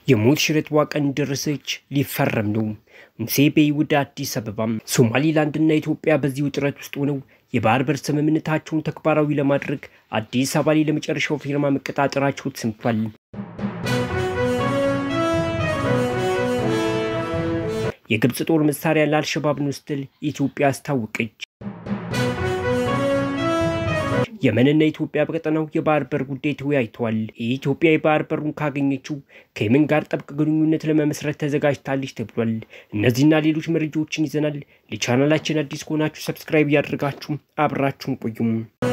የሞት ሽረት ቀን ደረሰች፣ ሊፈረም ነው። ሙሴ ቤይ ወደ አዲስ አበባ። ሶማሊላንድና ኢትዮጵያ በዚህ ውጥረት ውስጥ ሆነው የባህር በር ስምምነታቸውን ተግባራዊ ለማድረግ አዲስ አበባ ላይ ለመጨረሻው ፊርማ መቀጣጠራቸው ተሰምቷል። የግብፅ ጦር መሳሪያ ለአልሸባብ ነው ስትል ኢትዮጵያ አስታወቀች። የመንና ኢትዮጵያ በቀጠናው የባህር በር ጉዳይ ተወያይተዋል። የኢትዮጵያ የባህር በሩን ካገኘችው ከየመን ጋር ጥብቅ ግንኙነት ለመመስረት ተዘጋጅታለች ተብሏል። እነዚህና ሌሎች መረጃዎችን ይዘናል። ለቻናላችን አዲስ ከሆናችሁ ሰብስክራይብ እያደረጋችሁ አብራችሁን ቆዩም።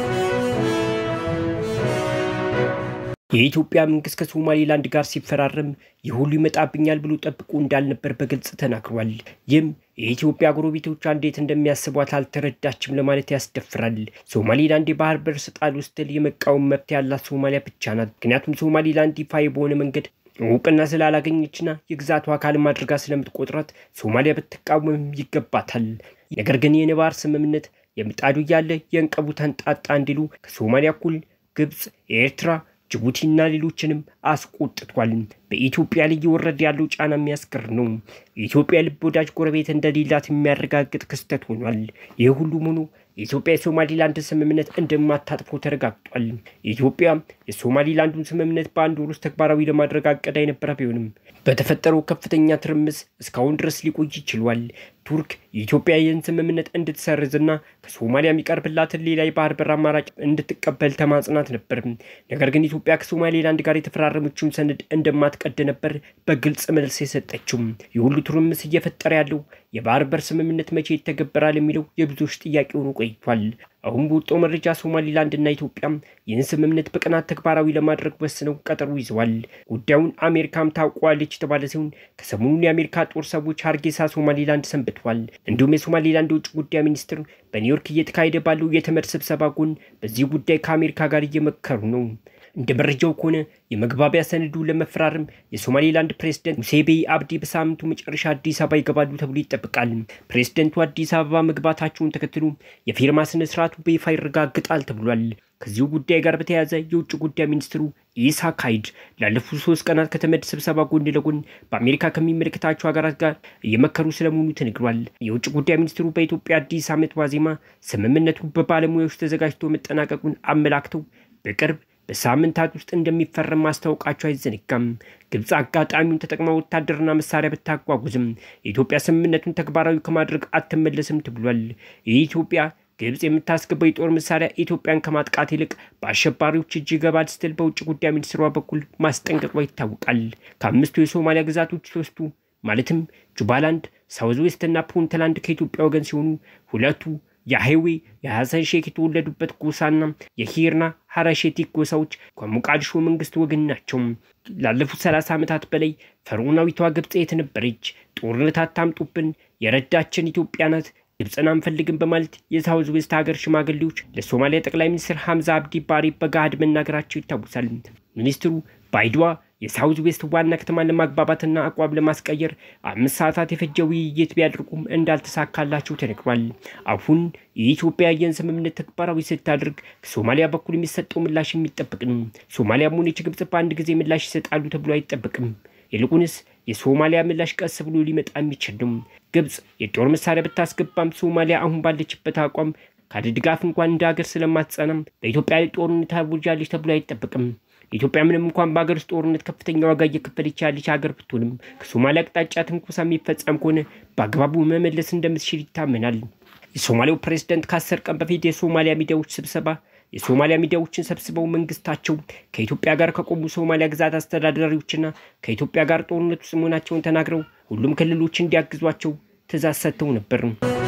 የኢትዮጵያ መንግስት ከሶማሌላንድ ጋር ሲፈራረም ይህ ሁሉ ይመጣብኛል ብሎ ጠብቆ እንዳልነበር በግልጽ ተናግሯል። ይህም የኢትዮጵያ ጎረቤቶቿ እንዴት እንደሚያስቧት አልተረዳችም ለማለት ያስደፍራል። ሶማሌላንድ የባህር በር ስጣል ስትል የመቃወም መብት ያላት ሶማሊያ ብቻ ናት። ምክንያቱም ሶማሌላንድ ይፋዊ በሆነ መንገድ እውቅና ስላላገኘችና የግዛቱ አካልም አድርጋ ስለምትቆጥራት ሶማሊያ ብትቃወምም ይገባታል። ነገር ግን የነባር ስምምነት የምጣዱ እያለ የእንቀቡ ተንጣጣ እንዲሉ ከሶማሊያ እኩል ግብፅ፣ ኤርትራ ጅቡቲና ሌሎችንም አስቆጥቷል። በኢትዮጵያ ላይ እየወረደ ያለው ጫና የሚያስገር ነው። የኢትዮጵያ ልብ ወዳጅ ጎረቤት እንደሌላት የሚያረጋግጥ ክስተት ሆኗል። ይህ ሁሉም ሆኖ የኢትዮጵያ የሶማሊላንድ ስምምነት እንደማታጥፈው ተረጋግጧል። የኢትዮጵያ የሶማሊላንዱን ስምምነት በአንድ ወር ውስጥ ተግባራዊ ለማድረግ አቀዳ የነበረ ቢሆንም በተፈጠረው ከፍተኛ ትርምስ እስካሁን ድረስ ሊቆይ ይችሏል። ቱርክ የኢትዮጵያ ይህን ስምምነት እንድትሰርዝና ከሶማሊያ የሚቀርብላትን ሌላ የባህር በር አማራጭ እንድትቀበል ተማጽናት ነበር። ነገር ግን ኢትዮጵያ ከሶማሌላንድ ጋር የተፈራረመችውን ሰነድ እንደማትቀድ ነበር በግልጽ መልስ የሰጠችው። የሁሉ ትርምስ እየፈጠረ ያለው የባህር በር ስምምነት መቼ ይተገበራል የሚለው የብዙዎች ጥያቄ ሆኖ ቆይቷል። አሁን በወጣው መረጃ ሶማሊላንድ እና ኢትዮጵያ ይህን ስምምነት በቀናት ተግባራዊ ለማድረግ ወስነው ቀጠሮ ይዘዋል። ጉዳዩን አሜሪካም ታውቋለች የተባለ ሲሆን ከሰሞኑን የአሜሪካ ጦር ሰዎች ሀርጌሳ ሶማሊላንድ ሰንብተዋል። እንዲሁም የሶማሊላንድ የውጭ ጉዳይ ሚኒስትር በኒውዮርክ እየተካሄደ ባለው የተመድ ስብሰባ ጎን በዚህ ጉዳይ ከአሜሪካ ጋር እየመከሩ ነው። እንደ መረጃው ከሆነ የመግባቢያ ሰነዱ ለመፈራረም የሶማሌላንድ ፕሬዝደንት ሙሴ ቤይ አብዲ በሳምንቱ መጨረሻ አዲስ አበባ ይገባሉ ተብሎ ይጠበቃል። ፕሬዝደንቱ አዲስ አበባ መግባታቸውን ተከትሎ የፊርማ ስነ ስርዓቱ በይፋ ይረጋግጣል ተብሏል። ከዚሁ ጉዳይ ጋር በተያያዘ የውጭ ጉዳይ ሚኒስትሩ ኢሳ ካይድ ላለፉት ሶስት ቀናት ከተመድ ስብሰባ ጎን ለጎን በአሜሪካ ከሚመለከታቸው ሀገራት ጋር እየመከሩ ስለመሆኑ ተነግሯል። የውጭ ጉዳይ ሚኒስትሩ በኢትዮጵያ አዲስ ዓመት ዋዜማ ስምምነቱ በባለሙያዎች ተዘጋጅቶ መጠናቀቁን አመላክተው በቅርብ በሳምንታት ውስጥ እንደሚፈረም ማስታወቃቸው አይዘነጋም። ግብፅ አጋጣሚውን ተጠቅማ ወታደርና መሳሪያ ብታጓጉዝም የኢትዮጵያ ስምምነቱን ተግባራዊ ከማድረግ አትመለስም ተብሏል። የኢትዮጵያ ግብፅ የምታስገባው የጦር መሳሪያ ኢትዮጵያን ከማጥቃት ይልቅ በአሸባሪዎች እጅ ይገባል ስትል በውጭ ጉዳይ ሚኒስትሯ በኩል ማስጠንቀቋ ይታወቃል። ከአምስቱ የሶማሊያ ግዛቶች ሶስቱ ማለትም ጁባላንድ፣ ሳውዝ ዌስት እና ፑንትላንድ ከኢትዮጵያ ወገን ሲሆኑ ሁለቱ የሃይዌ የሐሰን ሼክ የተወለዱበት ጎሳና የሂርና ሀረሼቲክ ጎሳዎች ከሞቃዲሾ መንግስት ወገን ናቸው። ላለፉት ሰላሳ ዓመታት በላይ ፈርዖናዊቷ ግብፅ የት ነበረች? ጦርነት አታምጡብን፣ የረዳችን ኢትዮጵያ ናት፣ ግብፅን አንፈልግም በማለት የሳውዝ ዌስት ሀገር ሽማግሌዎች ለሶማሊያ ጠቅላይ ሚኒስትር ሐምዛ አብዲ ባሪ በገሃድ መናገራቸው ይታወሳል። ሚኒስትሩ በአይድዋ የሳውዝ ዌስት ዋና ከተማን ለማግባባትና አቋም ለማስቀየር አምስት ሰዓታት የፈጀ ውይይት ቢያደርጉም እንዳልተሳካላቸው ተነግሯል። አሁን የኢትዮጵያ ይህን ስምምነት ተግባራዊ ስታደርግ ከሶማሊያ በኩል የሚሰጠው ምላሽ የሚጠበቅ ነው። ሶማሊያም ሆነች ግብጽ በአንድ ጊዜ ምላሽ ይሰጣሉ ተብሎ አይጠበቅም። ይልቁንስ የሶማሊያ ምላሽ ቀስ ብሎ ሊመጣ የሚችል ነው። ግብጽ የጦር መሳሪያ ብታስገባም ሶማሊያ አሁን ባለችበት አቋም ካለ ድጋፍ እንኳን እንደ ሀገር ስለማትጸናም በኢትዮጵያ ላይ ጦርነት አውጃለች ተብሎ አይጠበቅም። ኢትዮጵያ ምንም እንኳን በሀገር ውስጥ ጦርነት ከፍተኛ ዋጋ እየከፈለች ያለች ሀገር ብትሆንም ከሶማሊያ አቅጣጫ ትንኮሳ የሚፈጸም ከሆነ በአግባቡ መመለስ እንደምትችል ይታመናል። የሶማሌው ፕሬዝደንት ከአስር ቀን በፊት የሶማሊያ ሚዲያዎች ስብሰባ የሶማሊያ ሚዲያዎችን ሰብስበው መንግስታቸው ከኢትዮጵያ ጋር ከቆሙ ሶማሊያ ግዛት አስተዳዳሪዎችና ከኢትዮጵያ ጋር ጦርነት ውስጥ መሆናቸውን ተናግረው ሁሉም ክልሎች እንዲያግዟቸው ትእዛዝ ሰጥተው ነበር።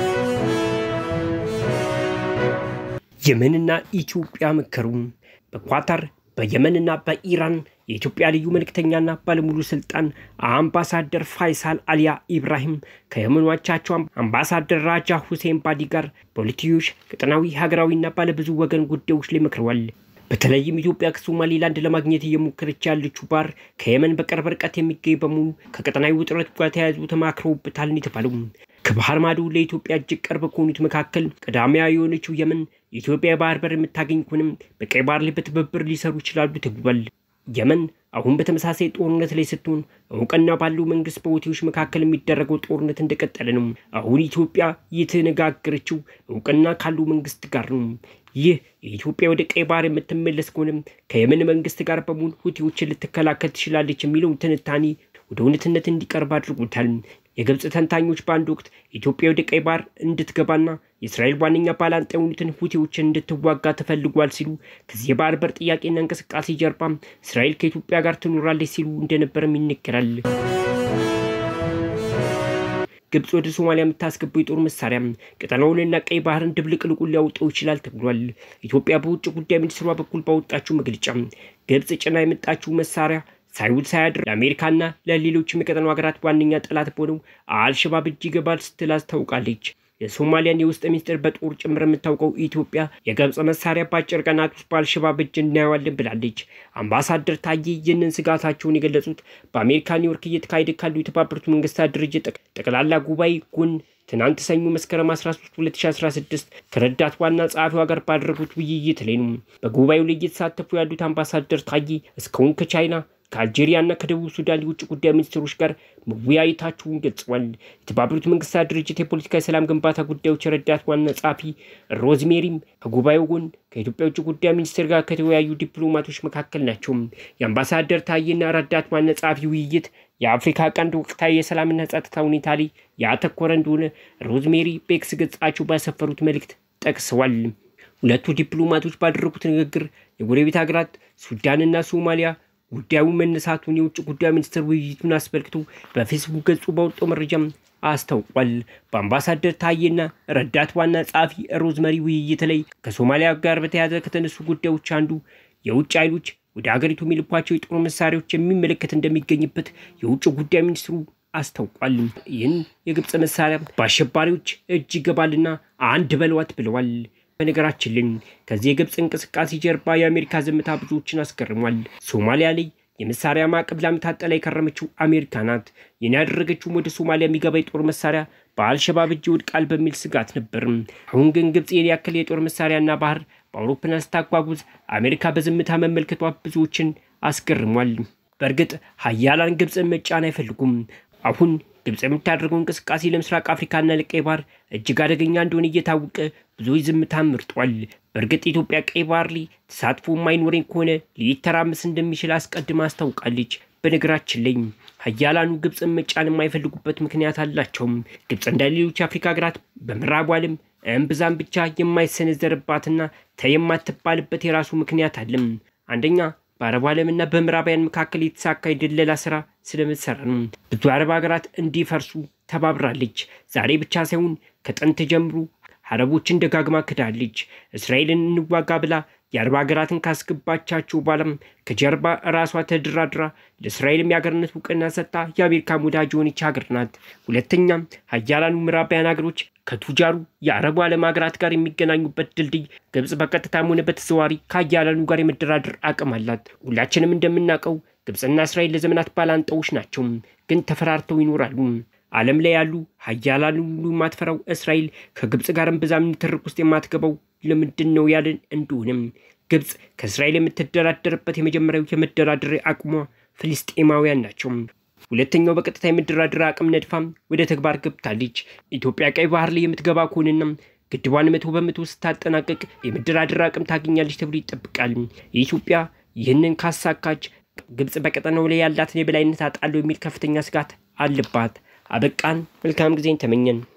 የመንና ኢትዮጵያ መከሩ። በኳታር በየመንና በኢራን የኢትዮጵያ ልዩ መልእክተኛና ባለሙሉ ስልጣን አምባሳደር ፋይሳል አሊያ ኢብራሂም ከየመኖቻቸው አምባሳደር ራጃ ሁሴን ባዲ ጋር በሁለትዮሽ ቀጠናዊ ሀገራዊና ባለብዙ ወገን ጉዳዮች ላይ መክረዋል። በተለይም ኢትዮጵያ ከሶማሌላንድ ለማግኘት እየሞከረች ያለችው ባር ከየመን በቅርብ ርቀት የሚገኝ በመሆኑ ከቀጠናዊ ውጥረት ጋር ተያይዞ ተማክረውበታል የተባለው ከባህር ማዶ ለኢትዮጵያ እጅግ ቅርብ ከሆኑት መካከል ቀዳሚያ የሆነችው የመን የኢትዮጵያ የባህር በር የምታገኝ ከሆነም በቀይ ባህር ላይ በትብብር ሊሰሩ ይችላሉ ተብሏል። የመን አሁን በተመሳሳይ ጦርነት ላይ ስትሆን እውቅና ባለው መንግስት በሁቲዎች መካከል የሚደረገው ጦርነት እንደቀጠለ ነው። አሁን ኢትዮጵያ የተነጋገረችው እውቅና ካለው መንግስት ጋር ነው። ይህ የኢትዮጵያ ወደ ቀይ ባህር የምትመለስ ከሆነም ከየመን መንግስት ጋር በመሆን ሁቲዎችን ልትከላከል ትችላለች የሚለውን ትንታኔ ወደ እውነትነት እንዲቀርብ አድርጎታል። የግብፅ ተንታኞች በአንድ ወቅት ኢትዮጵያ ወደ ቀይ ባህር እንድትገባና የእስራኤል ዋነኛ ባላንጣ የሆኑትን ሁቲዎችን እንድትዋጋ ተፈልጓል ሲሉ ከዚህ የባህር በር ጥያቄና እንቅስቃሴ ጀርባ እስራኤል ከኢትዮጵያ ጋር ትኖራለች ሲሉ እንደነበረም ይነገራል። ግብፅ ወደ ሶማሊያ የምታስገባው የጦር መሳሪያ ቀጠናውንና ቀይ ባህርን ድብልቅልቁን ሊያውጠው ይችላል ተብሏል። ኢትዮጵያ በውጭ ጉዳይ ሚኒስትሯ በኩል ባወጣችው መግለጫ ግብፅ ጭና የመጣችው መሳሪያ ሳይውል ሳያድር ለአሜሪካና ለሌሎችም የቀጠናው ሀገራት ዋነኛ ጠላት በሆነው አልሸባብ እጅ ይገባል ስትል አስታውቃለች። የሶማሊያን የውስጥ ሚኒስትር በጦር ጭምር የምታውቀው ኢትዮጵያ የግብፅ መሳሪያ በአጭር ቀናት ውስጥ በአልሸባብ እጅ እናየዋለን ብላለች። አምባሳደር ታዬ ይህንን ስጋታቸውን የገለጹት በአሜሪካ ኒውዮርክ እየተካሄደ ካሉ የተባበሩት መንግስታት ድርጅት ጠቅላላ ጉባኤ ጎን ትናንት ሰኞ መስከረም 13 2016 ከረዳት ዋና ጸሐፊዋ ጋር ባደረጉት ውይይት ላይ ነው። በጉባኤው ላይ እየተሳተፉ ያሉት አምባሳደር ታዬ እስካሁን ከቻይና ከአልጄሪያ እና ከደቡብ ሱዳን የውጭ ጉዳይ ሚኒስትሮች ጋር መወያየታቸውን ገልጸዋል። የተባበሩት መንግስታት ድርጅት የፖለቲካ የሰላም ግንባታ ጉዳዮች ረዳት ዋና ጸሐፊ ሮዝሜሪም ከጉባኤው ጎን ከኢትዮጵያ የውጭ ጉዳይ ሚኒስትር ጋር ከተወያዩ ዲፕሎማቶች መካከል ናቸው። የአምባሳደር ታዬና ረዳት ዋና ጸሐፊ ውይይት የአፍሪካ ቀንድ ወቅታዊ የሰላምና ጸጥታ ሁኔታ ላይ ያተኮረ እንደሆነ ሮዝሜሪ በኤክስ ገጻቸው ባሰፈሩት መልእክት ጠቅሰዋል። ሁለቱ ዲፕሎማቶች ባደረጉት ንግግር የጎረቤት ሀገራት ሱዳንና ሶማሊያ ጉዳዩ መነሳቱን የውጭ ጉዳይ ሚኒስትር ውይይቱን አስመልክቶ በፌስቡክ ገጹ ባወጣው መረጃም አስታውቋል። በአምባሳደር ታዬና ረዳት ዋና ጸሐፊ ሮዝመሪ ውይይት ላይ ከሶማሊያ ጋር በተያያዘ ከተነሱ ጉዳዮች አንዱ የውጭ ኃይሎች ወደ ሀገሪቱ የሚልኳቸው የጦር መሳሪያዎች የሚመለከት እንደሚገኝበት የውጭ ጉዳይ ሚኒስትሩ አስታውቋል። ይህን የግብፅ መሳሪያ በአሸባሪዎች እጅ ይገባልና አንድ በለዋት ብለዋል። በነገራችን ላይ ከዚህ የግብፅ እንቅስቃሴ ጀርባ የአሜሪካ ዝምታ ብዙዎችን አስገርሟል። ሶማሊያ ላይ የመሳሪያ ማዕቀብ ለዓመታት ጥላ የከረመችው አሜሪካ ናት። ይህን ያደረገችውም ወደ ሶማሊያ የሚገባ የጦር መሳሪያ በአልሸባብ እጅ ይወድቃል በሚል ስጋት ነበር። አሁን ግን ግብፅ ይህን ያክል የጦር መሳሪያና ባህር በአውሮፕላን ስታጓጉዝ አሜሪካ በዝምታ መመልከቷ ብዙዎችን አስገርሟል። በእርግጥ ሀያላን ግብፅን መጫን አይፈልጉም። አሁን ግብፅ የምታደርገው እንቅስቃሴ ለምስራቅ አፍሪካና ለቀይ ባህር እጅግ አደገኛ እንደሆነ እየታወቀ ብዙዎች ዝምታ መርጧል። በእርግጥ ኢትዮጵያ ቀይ ባህር ላይ ተሳትፎ የማይኖረኝ ከሆነ ሊተራመስ እንደሚችል አስቀድማ አስታውቃለች። በነገራችን ላይ ሀያላኑ ግብፅን መጫን የማይፈልጉበት ምክንያት አላቸውም። ግብፅ እንደ ሌሎች የአፍሪካ ሀገራት በምዕራቡ ዓለም እምብዛም ብቻ የማይሰነዘርባትና ተይ የማትባልበት የራሱ ምክንያት አለም። አንደኛ በአረቡ ዓለምና በምዕራባውያን መካከል የተሳካ የድለላ ስራ ስለምትሰራ ነው። ብዙ አረብ ሀገራት እንዲፈርሱ ተባብራለች። ዛሬ ብቻ ሳይሆን ከጥንት ጀምሮ አረቦችን ደጋግማ ክዳለች። እስራኤልን እንዋጋ ብላ የአረብ ሀገራትን ካስገባቻቸው በኋላም ከጀርባ ራሷ ተደራድራ ለእስራኤልም የሀገርነት እውቅና ሰጥታ የአሜሪካ ወዳጅ የሆነች ሀገር ናት። ሁለተኛም ሀያላኑ ምዕራባውያን ሀገሮች ከቱጃሩ የአረቡ ዓለም ሀገራት ጋር የሚገናኙበት ድልድይ ግብፅ በቀጥታም ሆነ በተዘዋዋሪ ከሀያላኑ ጋር የመደራደር አቅም አላት። ሁላችንም እንደምናውቀው ግብፅና እስራኤል ለዘመናት ባላንጣዎች ናቸው፣ ግን ተፈራርተው ይኖራሉ። ዓለም ላይ ያሉ ሀያላን ሁሉ የማትፈራው እስራኤል ከግብፅ ጋር እምብዛም ንትርክ ውስጥ የማትገባው ለምንድን ነው ያለን እንደሆነም ግብፅ ከእስራኤል የምትደራደርበት የመጀመሪያው የመደራደሪያ አቅሟ ፍልስጤማውያን ናቸው። ሁለተኛው በቀጥታ የመደራደሪያ አቅም ነድፋም ወደ ተግባር ገብታለች። ኢትዮጵያ ቀይ ባህር ላይ የምትገባ ከሆነና ግድቧን መቶ በመቶ ስታጠናቀቅ የመደራደሪያ አቅም ታገኛለች ተብሎ ይጠብቃል። የኢትዮጵያ ይህንን ካሳካች ግብፅ በቀጠናው ላይ ያላትን የበላይነት አጣለሁ የሚል ከፍተኛ ስጋት አለባት። አበቃን። መልካም ጊዜን ተመኘን።